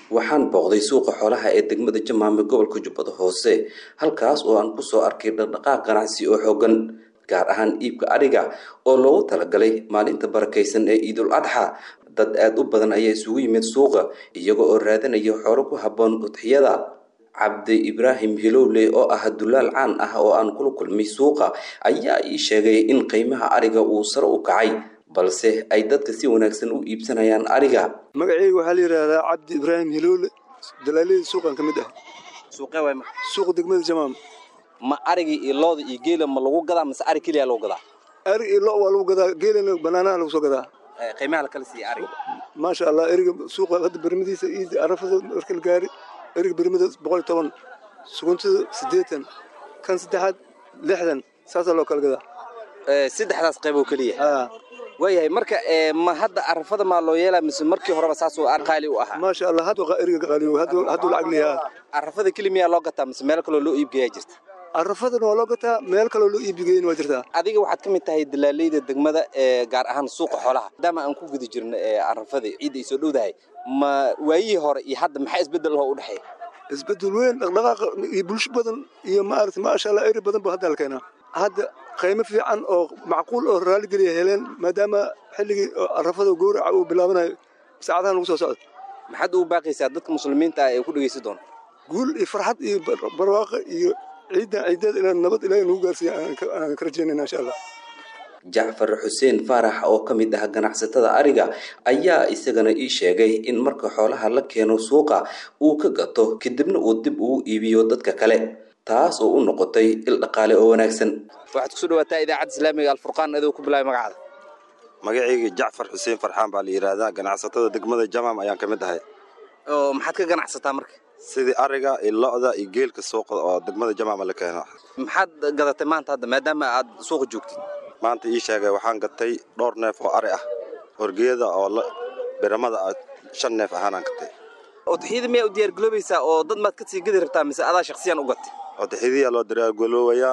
waxaan booqday suuqa xoolaha ee degmada jamaame gobolka jubbada hoose halkaas oo aan kusoo arkay dhaqdhaqaaq ganacsi oo xoogan gaar ahaan iibka adhiga oo loogu talagalay maalinta barakaysan ee ciidul adxa dad aada u badan ayaa isugu yimid suuqa iyaga oo raadanaya xoolo ku habboon udxiyada cabdi ibraahim hilowle oo ah dulaal caan ah oo aan kula kulmay suuqa ayaa ii sheegay in qiimaha adhiga uu sare u kacay balse ay dadka si wanaagsan u iibsanayaan adhiga magaceyga waxaa la yidhaahdaa cabdi ibraahim hilowle dalaalada suuqan ka mid ah suuqee waay marka suuqa degmada jamaam ma arigii iyo looda iyo geela ma lagu gadaa mase arig keliya lagu gadaa arig iyo lo waa lagu gadaa geelana banaanaha lagu soo gadaa qiimaha la kala siiya ariga maasha allah eriga suuqa hadda bermadiisa iyo arafada marka la gaari eriga bermada boqol iyo toban suguntada siddeetan kan saddexaad lixdan saasaa loo kala gadaa saddexdaas qayb oo keliya haa waayahay marka ma hadda arafada maa loo yeelaa mise markii horeba saasoo qaali u ahaa maasha allah hadda eriga qaaliyo hadduu lacag leeyahaa arafada keli miyaa loo gataa mise meel kaloo loo iibgeeyaa jirta arafadana waa loo gataa meel kaloo loo iibgeeyana waa jirtaa adiga waxaad ka mid tahay dalaaleyda degmada ee gaar ahaan suuqa xoolaha maadaama aan ku guda jirno arafada ciidda ay soo dhowdahay ma waayihii hore iyo hadda maxaa isbeddel oo u dhexeeya isbeddel weyn dhaqdhaqaaqa iyo bulsho badan iyo maaragtay maasha allah eri badan ba hadda la keenaa hadda qiimo fiican oo macquul oo raaligeliya heleen maadaama xilligii arafada gowraca uu bilaabanayo saacadahan lagu soo socdo maxaad ugu baaqaysaa dadka muslimiinta ah ee ku dhegaysan doona guul iyo farxad iyo barwaaqa iyo ciidan ciideed inaan nabad ilaahay nagu gaarsiiya aan ka rajaynayna insha allah jacfar xuseen faarax oo ka mid ah ganacsatada ariga ayaa isagana ii sheegay in marka xoolaha la keeno suuqa uu ka gato kadibna uu dib ugu iibiyo dadka kale taas oo u noqotay il dhaqaale oo wanaagsan waxaad kusoo dhawaataa idaacadda islaamiga alfurqaan adoo ku bilaabay magacaada magacayga jacfar xuseen farxaan baa la yidhaahdaa ganacsatada degmada jamaam ayaan ka mid ahay oo maxaad ka ganacsataa marka sidii ariga iyo lo-da iyo geelka suuqa oo degmada jamaama la keeno maxaad gadatay maanta hadda maadaama aad suuqa joogtid maanta ii sheegay waxaan gatay dhowr neef oo ari ah horgeeda oo biramada ah shan neef ahaanaan gatay udxiyada miyaa u diyaargaloobaysaa oo dad maad ka sii gadi rabtaa mise adaa shaksiyan u gatay udxiyadaa loo diyaargaloobayaa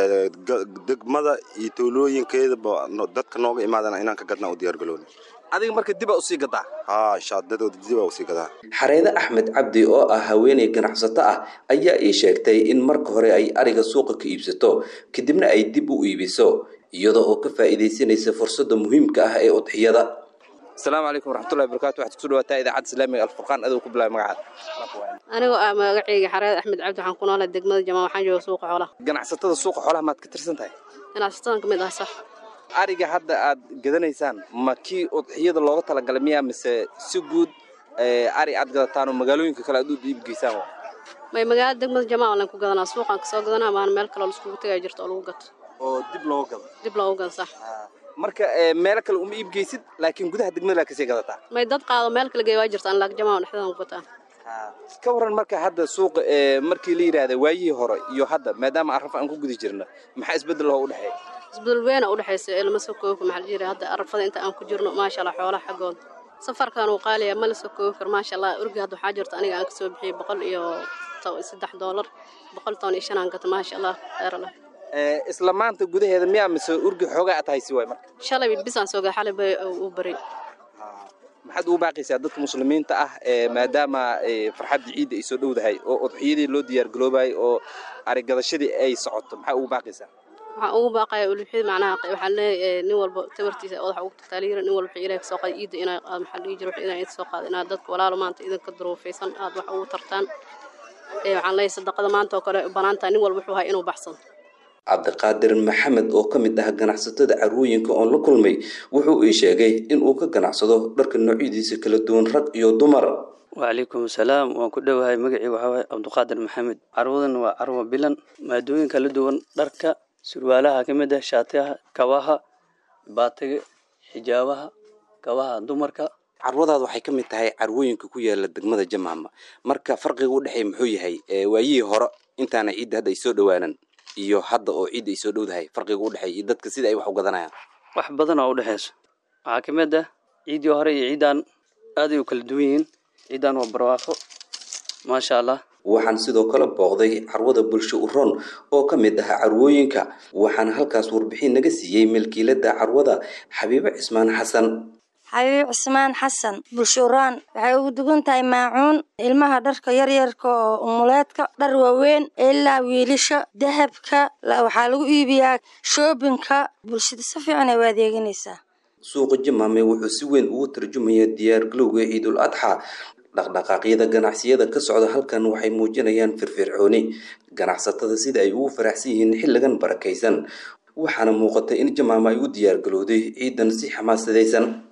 degmada iyo tuulooyinkeedaba dadka nooga imaadana inaan ka gadnaa u diyaargaloona adiga marka dibaa usii gadaa haa shaadadooda dibaa usii gadaa xareede axmed cabdi oo ah haweeney ganacsato ah ayaa ii sheegtay in marka hore ay ariga suuqa ka iibsato kadibna ay dib u iibiso iyada oo ka faa'iidaysanaysa fursadda muhiimka ah ee udxiyada asalaamu calaykum waraxmatullahi barakatu waxaad kusoo dhawaataa idaacadda islaamiga alfurqaan adoo ku bilaabay magacaada anigoo ah magacayga xareed axmed cabdi waxaan ku noolahay degmada jamaa waxaan jooga suuqa xoolaha ganacsatada suuqa xoolaha maad ka tirsan tahay ganacsatadan ka mid ah sax ariga hadda aad gadanaysaan ma kii udxiyada looga talagalay miyaa mise si guud ari aad gadataan oo magaalooyinka kale aad u iibgeysaan may magaalada degmada jamaa lan ku gadanaa suuqaan kasoo gadanaa maana meel kaloo laiskugu tegaya jirto oo lagu gato oo dib looga gado dib loogu gado sax marka meelo kale uma iibgeysid laakiin gudaha degmada laa kasii gadataa may dad qaado meel kale geey waa jirta an laak jamaa dhexdeedan ku gataa ka waran marka hadda suuqa markii la yidhaahda waayihii hore iyo hadda maadaama arraf aan ku guda jirna maxaa isbeddel oo u dhexeeya isbedel weena u dhexaysa ee lama soo koobi karo maxaa la jira hadda arafada inta aan ku jirno maasha allah xoolaha xaggooda safarkan uu qaaliya ma la soo koobi karo maasha allah urgi hadda waxaa jirta aniga aan kasoo bixiyey boqol iyo saddex doolar boqol toban iyo shan aan gato maasha allah khayr allah isla maanta gudaheeda miyaa mise urgi xoogaa aad haysi waay marka shalay bisaan soo gaa xalay bay uu baray maxaad ugu baaqaysaa dadka muslimiinta ah maadaama farxadda ciidda ay soo dhowdahay oo udxiyadii loo diyaargaloobayay oo arigadashadii ay socoto maxaa ugu baaqaysaa waxaan ugu baaqaya ulixid macnaha waxaan leeyahay nin walba tabartiisa odaxa ugu tataaliira nin walba ilaah kasoo qaada ciidda inaa aad maxaa dhihi jira inaa idin soo qaada inaad dadka walaalo maanta idinka duruufaysan aad wax ugu tartaan waxaan leeyahay sadaqada maanta oo kale banaantaha nin walba wuxuu hay inuu baxsado cabdiqaadir maxamed oo ka mid ah ganacsatada carwooyinka oon la kulmay wuxuu ii sheegay in uu ka ganacsado dharka noocyadiisa kala duwan rag iyo dumar wacalaykum asalaam waan ku dhowahay magacii waxaa waaye cabdiqaadir maxamed carwadan waa carwa bilan maadooyin kala duwan dharka surwaalaha ka mid ah shaatiyaha kabaha baatiga xijaabaha kabaha dumarka carwadaada waxay ka mid tahay carwooyinka ku yaala degmada jamaama marka farqiga u dhexeeya muxuu yahay waayihii hore intaana ciidda hadda ay soo dhowaanan iyo hadda oo ciidda ay soo dhowdahay farqiga u dhexeeya iyo dadka sida ay wax u gadanayaan wax badan oo u dhexeyso waxaa ka mid ah ciiddii hore iyo ciiddaan aaday u kala duwan yihiin ciiddaan waa barwaaqo maasha allah waxaan sidoo kale booqday carwada bulsho uron oo ka mid ah carwooyinka waxaana halkaas warbixin naga siiyey milkiilada carwada xabiibo cismaan xasan xabiib cismaan xasan bulshuraan waxay ugu dugan tahay maacuun ilmaha dharka yaryarka oo umuleedka dhar waaweyn ilaa wiilasha dahabka waxaa lagu iibiyaa shoobinka bulshada si fiican ay u adeeganaysaa suuqa jamaame wuxuu si weyn ugu tarjumaya diyaargalowga ciidul adxa dhaqdhaqaaqyada ganacsiyada ka socda halkan waxay muujinayaan firfircooni ganacsatada sida ay ugu faraxsan yihiin xilligan barakaysan waxaana muuqata in jamaama ay u diyaargalowday ciidan si xamaasadaysan